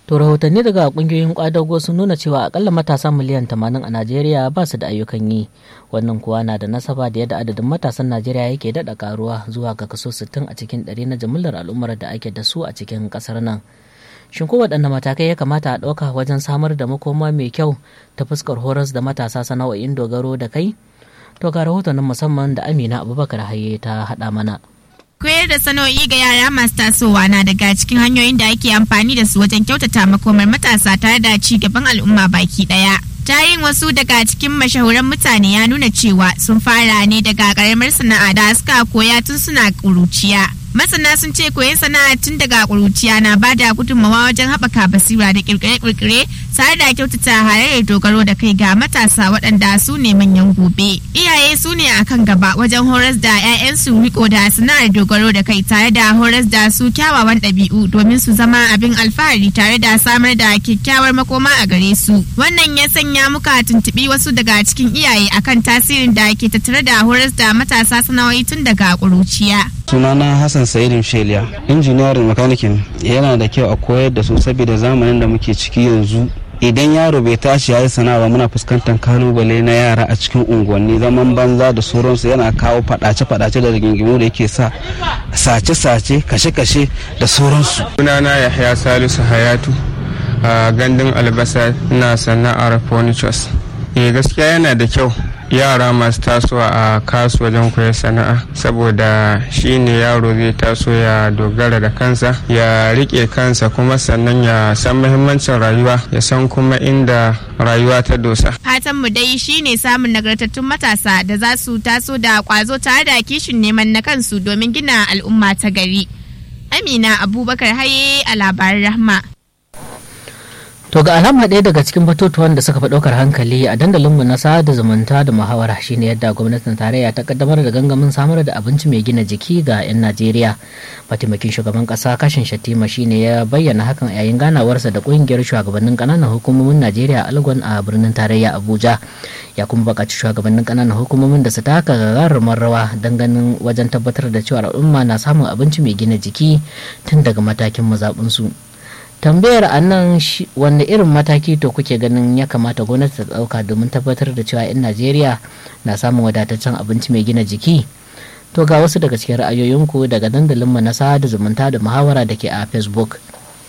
To rahotanni daga kungiyoyin kwadago sun nuna cewa akalla matasa miliyan 80 a Najeriya ba su da ayyukan yi. Wannan kuwa na da nasaba da yadda adadin matasan Najeriya yake daɗa karuwa zuwa ga kaso 60 a cikin ɗari na jimillar al'ummar da ake da su a cikin ƙasar nan. Shin ko waɗanne matakai ya kamata a ɗauka wajen samar da makoma mai kyau ta fuskar horas da matasa sana'o'in dogaro da kai? To ga rahoton musamman da Amina Abubakar Haye ta haɗa mana. koyar da sana'o'i ga yara masu tasowa na daga cikin hanyoyin da ake amfani da su wajen kyautata makomar matasa tare da ci gaban al'umma baki daya tarihin wasu daga cikin mashahuran mutane ya nuna cewa sun fara ne daga karamar sana'a da suka koya tun suna ƙuruciya masana sun ce koyon sana'a tun daga ƙuruciya na ba da gudunmawa wajen haɓaka basira da ƙirƙire-ƙirƙire tare da kyautata halayyar dogaro da kai ga matasa waɗanda su ne manyan gobe iyaye su ne a kan gaba wajen horas da 'ya'yansu riko da sana'ar dogaro da kai tare da horas da su kyawawan ɗabi'u domin su zama abin alfahari tare da samar da kyakkyawar makoma a gare su wannan ya sanya muka tuntuɓi wasu daga cikin iyaye akan tasirin da ke tattare da horas da matasa sana'o'i tun daga ƙuruciya sunana hassan sa'idin sheliya injiniyarin makanikin yana da kyau a koyar da su saboda zamanin da muke ciki yanzu idan yaro bai tashi ya yi sana'a ba muna fuskantar kalubale na yara a cikin unguwanni zaman banza da sauransu yana kawo fadace-fadace da rigingimu da yake sa sace-sace kashe-kashe da sauransu sunana yahya salisu hayatu a gandun albasa na sana'ar furnitures eh gaskiya yana da kyau yara masu tasowa a kasu wajen koyar sana'a saboda shi ne yaro zai taso ya dogara da kansa ya rike kansa kuma sannan ya san muhimmancin rayuwa ya san kuma inda rayuwa ta dosa fatan mu dai shine samun nagartattun matasa da za su taso da kwazo tare da kishin neman na kansu domin gina al'umma ta gari amina abubakar haye a labaran rahma To ga alama ɗaya daga cikin batutuwan da suka fi ɗaukar hankali a dandalinmu na sada zumunta da muhawara shine yadda gwamnatin tarayya ta kaddamar da gangamin samar da abinci mai gina jiki ga 'yan Najeriya. Mataimakin shugaban ƙasa kashin Shattima shine ya bayyana hakan yayin ganawarsa da ƙungiyar shugabannin ƙananan hukumomin Najeriya Algon a birnin tarayya Abuja. Ya kuma buƙaci shugabannin ƙananan hukumomin da su taka gagarumar rawa don ganin wajen tabbatar da cewa al'umma na samun abinci mai gina jiki tun daga matakin mazaɓinsu. tambayar a nan wanne irin mataki to kuke ganin ya kamata gwamnati ta ɗauka domin tabbatar da cewa 'yan najeriya na samun wadataccen abinci mai gina jiki to ga wasu daga cikin ra'ayoyinku daga dandalinmu na sada zumunta da muhawara da ke a facebook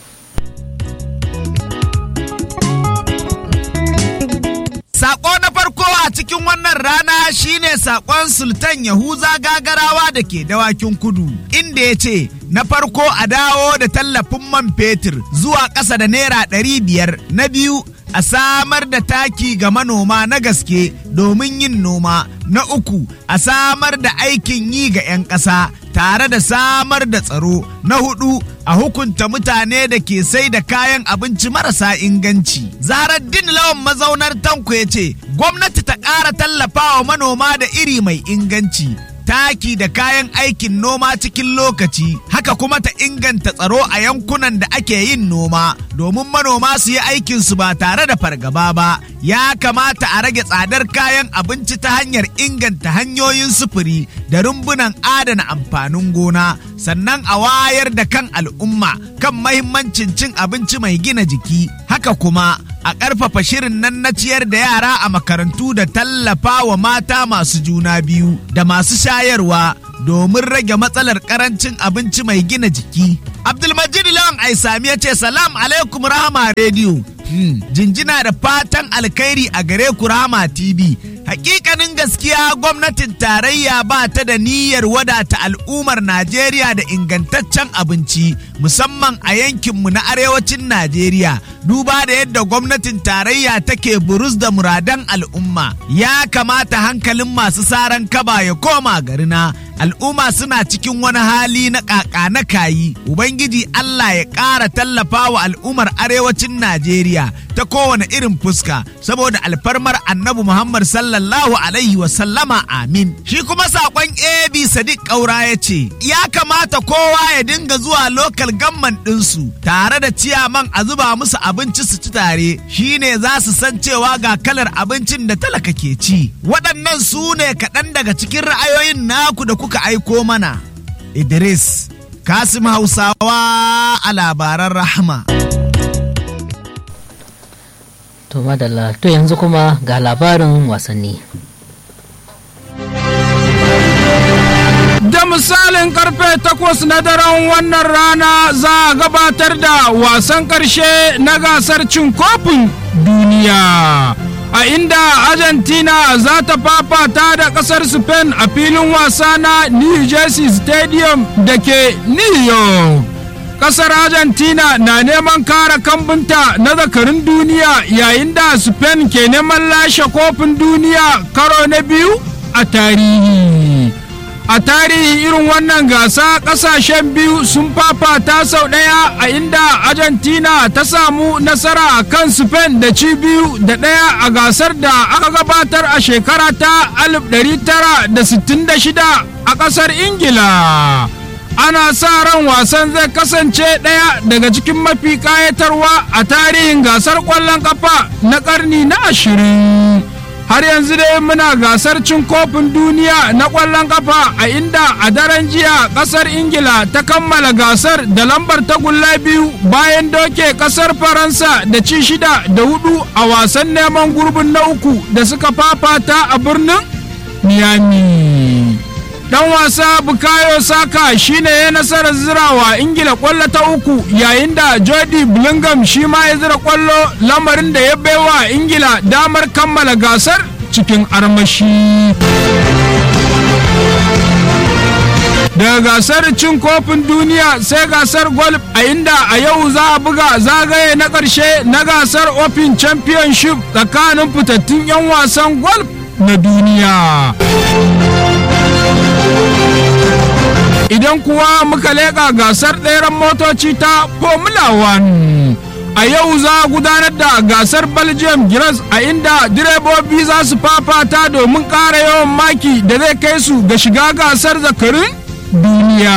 Sako na farko a cikin wannan rana shine sakon Sultan Yahuza gagarawa da ke dawakin kudu, inda ya ce, Na farko a dawo da tallafin man fetur zuwa ƙasa da naira ɗari biyar. Na biyu a samar da taki ga manoma na gaske domin yin noma. Na uku a samar da aikin yi ga 'yan ƙasa tare da samar da tsaro. Na hudu a hukunta mutane da ke sai da kayan abinci marasa inganci. Zarar din lawan mazaunar tanko ya ce, gwamnati ta ƙara tallafawa manoma da iri mai inganci. taki da kayan aikin noma cikin lokaci haka kuma ta inganta tsaro a yankunan da ake yin noma domin manoma su yi aikinsu ba tare da fargaba ba ya kamata a rage tsadar kayan abinci ta hanyar inganta hanyoyin sufuri da rumbunan adana amfanin gona sannan a wayar da kan al'umma kan mahimmancin cin abinci mai gina jiki haka kuma a ƙarfafa shirin nan na ciyar da yara a makarantu da tallafa wa mata masu juna biyu da masu shayarwa domin rage matsalar karancin abinci mai gina jiki. Abdulmajid Lawan Aisami ya ce salam alaikum rahama rediyo. Hmm, jinjina da fatan alkhairi a gare ku rahama TV. Hakikanin gaskiya gwamnatin tarayya ba ta da niyyar wadata al'ummar Najeriya da ingantaccen abinci musamman a yankinmu na arewacin Najeriya. Duba da yadda gwamnatin tarayya take burus da muradan al'umma. Ya kamata hankalin masu saran kaba ya koma garina. Al'umma suna cikin wani hali na ƙaƙa na kayi. Ubangiji Allah ya ƙara tallafa wa al'ummar arewacin Najeriya ta kowane irin fuska saboda alfarmar annabi Muhammad sallallahu alaihi wasallama amin. Shi kuma saƙon AB Sadiq Ƙaura ya ce, ya kamata kowa ya dinga zuwa lokal gamman ɗinsu tare da ciyaman a zuba musu abinci su ci tare shine za su san cewa ga kalar abincin da talaka ke ci. Waɗannan su ne kaɗan daga cikin ra'ayoyin naku da kuka aiko mana. Idris, Kasim Hausawa a labaran rahama. to madalla to yanzu kuma ga labarin wasanni da misalin karfe takwas na daren wannan rana za a gabatar da wasan karshe na gasar cin kofin duniya a inda argentina za ta fafata da kasar spain a filin wasa na new jersey stadium da ke new york kasar argentina na neman kare kambunta na zakarin duniya yayin da spain ke neman lashe kofin duniya karo na biyu a tarihi a tarihi irin wannan gasa kasashen biyu sun fafata sau ɗaya a inda argentina ta samu nasara a kan spain da ci biyu da ɗaya a gasar da aka gabatar a shekara ta 1966 a ƙasar ingila ana sa ran wasan zai kasance ɗaya daga cikin mafi ƙayatarwa a tarihin gasar ƙwallon ƙafa na ƙarni na ashirin har yanzu dai muna gasar cin kofin duniya na ƙwallon ƙafa a inda a daren jiya ƙasar ingila ta kammala gasar da lambar tagulla biyu bayan doke ƙasar faransa da ci shida da hudu a wasan neman gurbin na uku da suka fafata a birnin miami dan wasa bukayo saka shine ya nasarar zirawa ingila kwallo ta uku yayin da jody blingham shi ma ya zira kwallo lamarin da ya baiwa ingila damar kammala gasar cikin armashi daga gasar cin kofin duniya sai gasar golf a inda a yau za a buga zagaye na ƙarshe na gasar open championship tsakanin fitattun 'yan wasan golf na duniya idan kuwa muka leƙa gasar ɗeren motoci ta formula 1 a yau za a gudanar da gasar belgium giras a inda direbobi za su fafata domin ƙara yawan maki da zai kai su ga shiga gasar zakarin duniya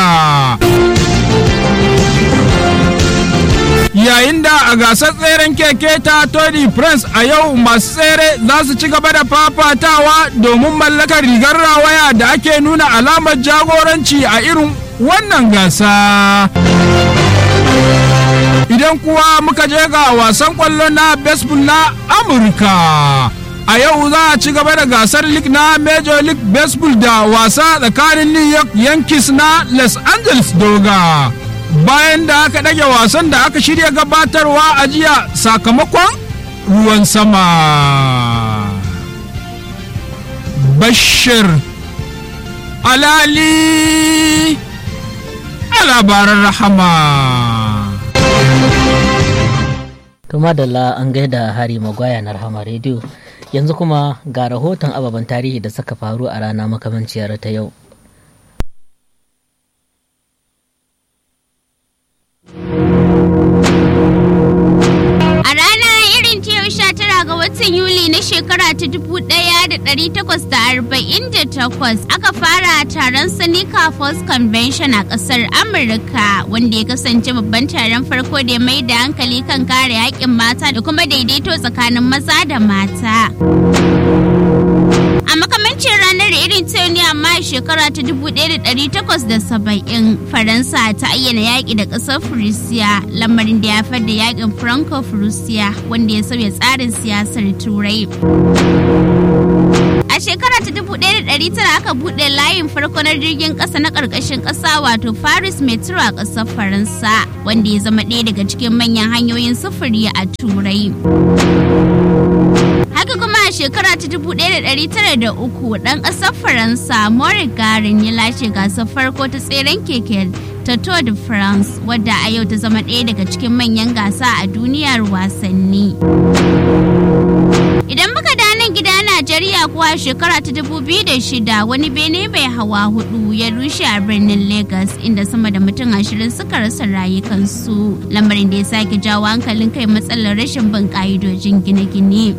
yayin da a gasar tseren keke ta Tony France a yau masu tsere za su ci gaba da fafatawa domin mallakar rigar rawaya da ake nuna alamar jagoranci a irin wannan gasa. Idan kuwa muka je ga wasan kwallo na baseball na Amurka. A yau za a ci gaba da gasar league na Major League Baseball da wasa tsakanin New York Yankees na Los Angeles Doga. bayan da aka ɗage wasan da aka shirya gabatarwa a jiya sakamakon ruwan sama bashir alali a labaran rahama to madalla an gaida hari magwaya na rahama rediyo yanzu kuma ga rahoton ababen tarihi da suka faru a rana makamanciyar ta yau watan Yuli na shekara ta 1848 aka fara taron Seneca Falls Convention a ƙasar Amurka wanda ya kasance babban taron farko da ya mai da hankali kan kare haƙƙin mata da kuma daidaito tsakanin maza da mata. A makamancin ranar irin ta ne amma a shekara ta 1870 Faransa ta ayyana yaƙi da ƙasar Furisiya lamarin da ya da yaƙin Franco-Furisiya wanda ya sauya tsarin siyasar Turai. A shekara ta 1900 aka buɗe layin farko na jirgin ƙasa na ƙarƙashin ƙasa wato Paris Metro a ƙasar Faransa wanda ya zama ɗaya daga cikin manyan hanyoyin sufuri a Turai. haka kuma a shekara ta 1903 dan kasar faransa maurice garin ya lashe gasar farko ta tseren keke ta tour de france wadda a yau ta zama ɗaya daga cikin manyan gasa a duniyar wasanni idan muka nan gida najeriya kuwa shekara ta 2006 wani bene mai hawa hudu ya rushe a birnin lagos inda sama da mutum ashirin suka rasa rayukansu lamarin da ya sake jawo hankalin kai matsalar rashin bin ka'idojin gine-gine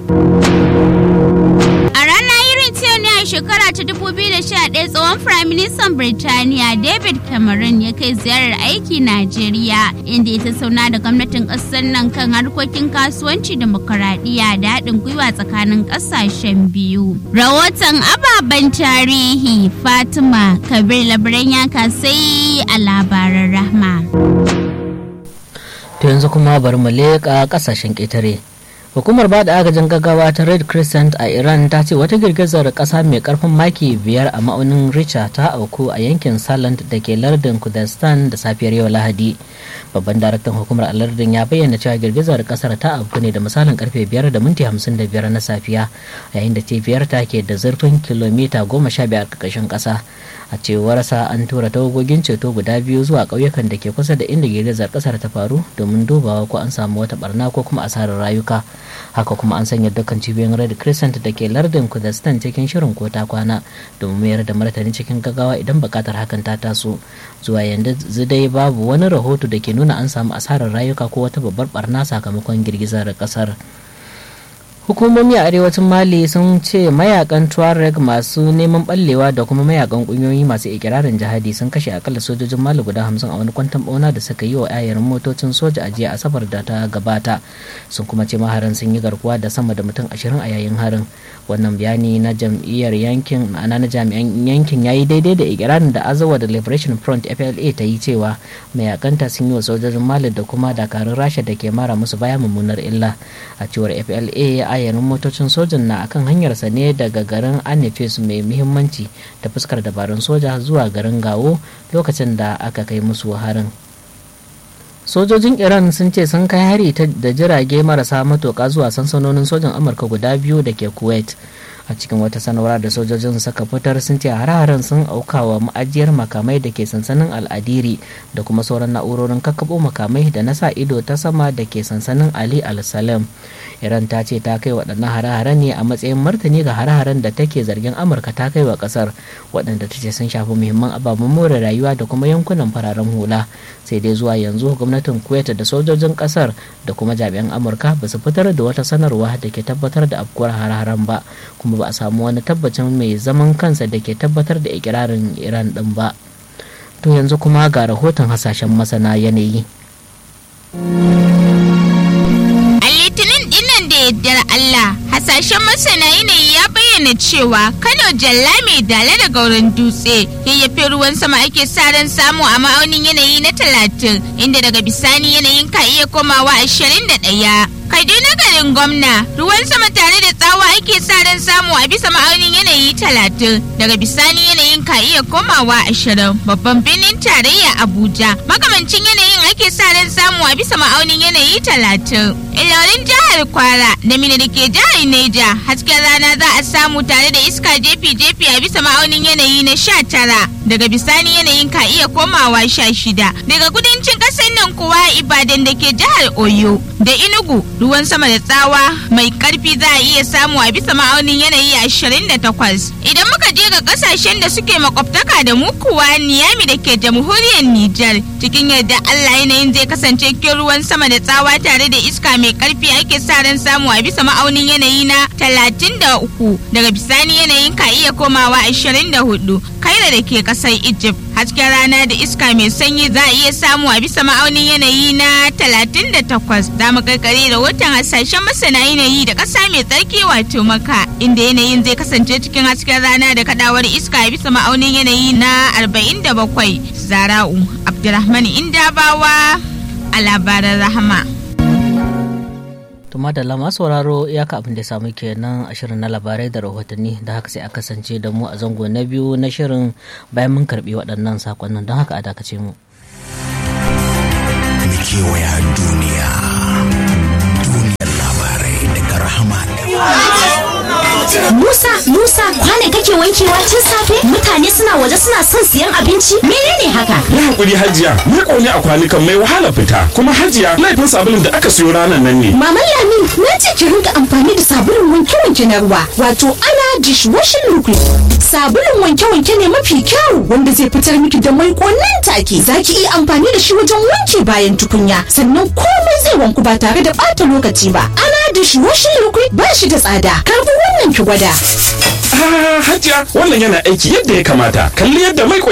a rana irin ta ne a shekara ta 2011 tsohon firaministan birtaniya david cameron ya kai ziyarar aiki najeriya inda ya tattauna da gwamnatin ƙasar nan kan harkokin kasuwanci demokaradiyya da haɗin gwiwa tsakanin ƙasashen biyu rahoton ababen tarihi fatima kabir labaran ya kasai a labaran rahma to yanzu kuma bari mu leƙa ƙasashen ƙetare hukumar ba da agajin gaggawa ta red crescent a iran ta ce wata girgizar kasa mai karfin maki biyar a ma'aunin richa ta auku a yankin salant da ke lardin kurdistan da safiyar yau lahadi babban daraktan hukumar a lardin ya bayyana cewa girgizar kasar ta auku ne da misalin karfe biyar da minti hamsin da biyar na safiya yayin da cibiyar ta ke da zurfin kilomita goma sha biyar ƙarƙashin ƙasa a cewar sa an tura tawagogin ceto guda biyu zuwa ƙauyukan da ke kusa da inda girgizar kasar ta faru domin dubawa ko an samu wata barna ko kuma asarar rayuka haka kuma an sanya dukkan cibiyoyin red crescent da ke lardin kurdistan cikin shirin ko ta kwana domin mayar da martani cikin gaggawa idan bukatar hakan ta taso zuwa yanzu dai babu wani rahoto da ke nuna an samu asarar rayuka ko wata babbar barna sakamakon girgizar kasar hukumomi a arewacin mali sun ce mayakan tuareg masu neman ballewa da kuma mayakan kungiyoyi masu ikirarin jihadi sun kashe akalla sojojin mali guda hamsin a wani kwantan bauna da suka yi wa ayarin motocin soja a jiya asabar da ta gabata sun kuma ce maharan sun yi garkuwa da sama da mutum ashirin a yayin harin wannan bayani na jam'iyyar yankin ma'ana na jami'an yankin ya yi daidai da ikirarin da azawa da liberation front fla ta yi cewa mayakanta sun yi wa sojojin mali da kuma dakarun rasha da ke mara musu baya mummunar illa a cewar fla ayarin motocin sojan na akan hanyarsa ne daga garin anifes mai muhimmanci da fuskar dabarun soja zuwa garin gawo lokacin da aka kai musu harin sojojin iran sun ce sun kai hari da jirage marasa matuƙa zuwa sansanonin sojan amurka guda biyu da ke kuwait a cikin wata sanarwa da sojojin suka fitar sun ce hare-haren sun aukawa ma'ajiyar makamai da ke sansanin al'adiri da kuma sauran na'urorin kakkaɓo makamai da na sa ido ta sama da ke sansanin ali al-salam iran ta ce ta kai waɗannan hare-haren ne a matsayin martani ga hare-haren da take zargin amurka ta kai wa ƙasar waɗanda ta ce sun shafi muhimman ababen more rayuwa da kuma yankunan fararen hula sai dai zuwa yanzu gwamnatin kuwait da sojojin ƙasar da kuma jami'an amurka ba su fitar da wata sanarwa da ke tabbatar da afkuwar hare-haren ba kuma ba a samu wani tabbacin mai zaman kansa da ke tabbatar da ikirarin iran ɗin ba to yanzu kuma ga rahoton hasashen masana yanayi yardar Allah hasashen masana yanayi ya bayyana cewa Kano jalla mai dale da gauran dutse yayyafe ruwan sama ake sa ran samu a ma'aunin yanayi na talatin inda daga bisani yanayin ka iya komawa ashirin da ɗaya. Kaduna garin gwamna ruwan sama tare da tsawa ake sa ran samu a bisa ma'aunin yanayi talatin daga bisani yanayin ka iya komawa ashirin babban birnin tarayya Abuja makamancin yanayin ake sa ran samu a bisa ma'aunin yanayi talatin. Ilorin jihar Kwara da Mina da ke jihar Neja hasken rana za a samu tare da iska jefi-jefi a bisa ma'aunin yanayi na sha tara daga bisani yanayin ka iya komawa sha shida daga kudancin ƙasar nan kuwa Ibadan da ke jihar Oyo da Enugu ruwan sama da tsawa mai karfi za a iya samu a bisa ma'aunin yanayi ashirin da takwas idan muka je ga kasashen da suke makwabtaka da mu kuwa Niyami da ke jamhuriyar Nijar cikin yadda Allah yanayin zai kasance cikin ruwan sama da tsawa tare da iska mai karfi ake sa ran samu a bisa ma'aunin yanayi na talatin da uku daga bisani yanayin ka iya komawa ashirin da hudu kaira da ke kasar Egypt hasken rana da iska mai sanyi za a iya samu a bisa ma'aunin yanayi na talatin da takwas za mu karkare da watan hasashen masana yanayi da ƙasa mai tsarki wato maka inda yanayin zai kasance cikin hasken rana da kadawar iska a bisa ma'aunin yanayi na arba'in da bakwai zara'u abdulrahman indabawa a labaran rahama. tuma da lama sauraro iyaka abin da samu kenan a shirin na labarai da rahotanni da haka sai a kasance da mu a zango na biyu na shirin bayan mun karbi waɗannan sakonnin don haka a dakace mu. kewaya duniya duniyar labarai daga rahama Musa, Musa, kwane kake wankewa tun safe? Mutane suna waje suna son siyan abinci? Menene haka? Yi hakuri Hajiya, ni ƙone a kwanukan mai wahala fita. Kuma Hajiya, laifin sabulun da aka siyo ranar nan ne. Maman Lami, na ce ki rinka amfani da sabulun wanke-wanke na ruwa, wato ana dishwashing liquid. Sabulun wanke-wanke ne mafi kyau wanda zai fitar miki da mai nan take. Za ki iya amfani da shi wajen wanke bayan tukunya, sannan komai zai wanku ba tare da ɓata lokaci ba. Ana dishwashing liquid ba shi da tsada. Karbi wannan ki gwada. Ah, Hajiya, wannan yana aiki yadda ya kamata. Kalli yadda mai